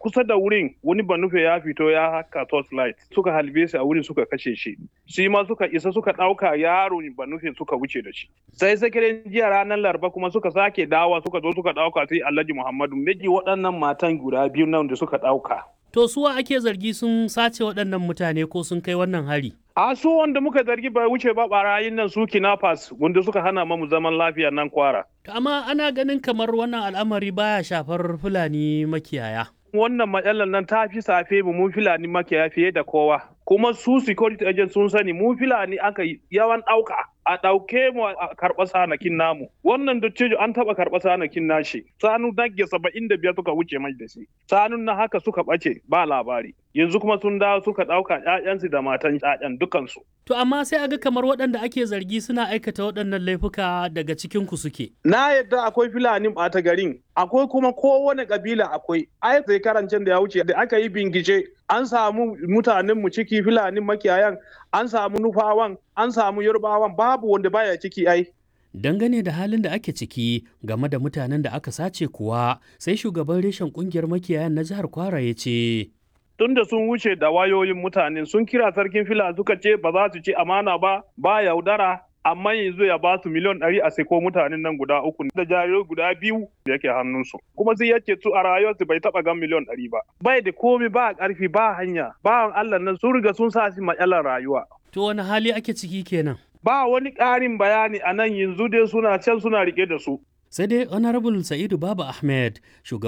kusa da wurin wani banufe ya fito ya haka torchlight suka halbe shi a wurin suka kashe shi shi ma suka isa suka ɗauka yaro banufe suka wuce da shi sai sakirin jiya ranar laraba kuma suka sake dawa suka zo suka ɗauka sai alhaji muhammadu miji waɗannan matan guda biyu nan da suka ɗauka To suwa ake zargi sun sace waɗannan mutane ko sun kai wannan hari? A su wanda muka zargi bai wuce ba barayin nan su kinafas wanda suka hana mamu zaman lafiya nan kwara. Amma ana ganin kamar wannan al'amari baya shafar Fulani makiyaya. Wannan matsalar nan ta fi safe mu mun Fulani makiyaya fiye da kowa. Kuma su security agent sun sani mu Fulani aka yawan ɗauka. a ɗauke mu a karɓa sanakin namu wannan dattijo an taɓa karɓa sanakin nashi sanu nage saba'in da biyar suka wuce mai da shi sanun na haka suka ɓace ba labari yanzu kuma sun dawo suka ɗauka ƴaƴansu da matan ƴaƴan dukansu. To amma sai aga kamar waɗanda ake zargi suna aikata waɗannan laifuka daga cikin ku suke. Na yadda akwai Fulani ɓata garin akwai kuma kowane ƙabila akwai ai sai karancin da ya wuce da aka yi bingice an samu mutanen mu ciki Fulani makiyayan an samu nufawan an samu yarbawan babu wanda baya ciki ai dangane da halin da ake ciki game da mutanen da aka sace kuwa sai shugaban reshen kungiyar makiyayan na jihar kwara ya ce tunda sun wuce da wayoyin mutane sun kira sarkin fila suka ce ba za su ci amana ba ba yaudara amma yanzu ya ba su miliyan ɗari a seko mutanen nan guda uku da jarirai guda biyu da yake hannunsu kuma sai yake su a rayuwarsu bai taɓa gan miliyan ɗari ba bai da komi ba ƙarfi ba hanya bawan Allah nan sun riga sun sa shi matsalar rayuwa to wani hali ake ciki kenan ba wani ƙarin bayani a nan yanzu dai suna can suna rike da su sai dai honorable sa'idu baba ahmed shugaban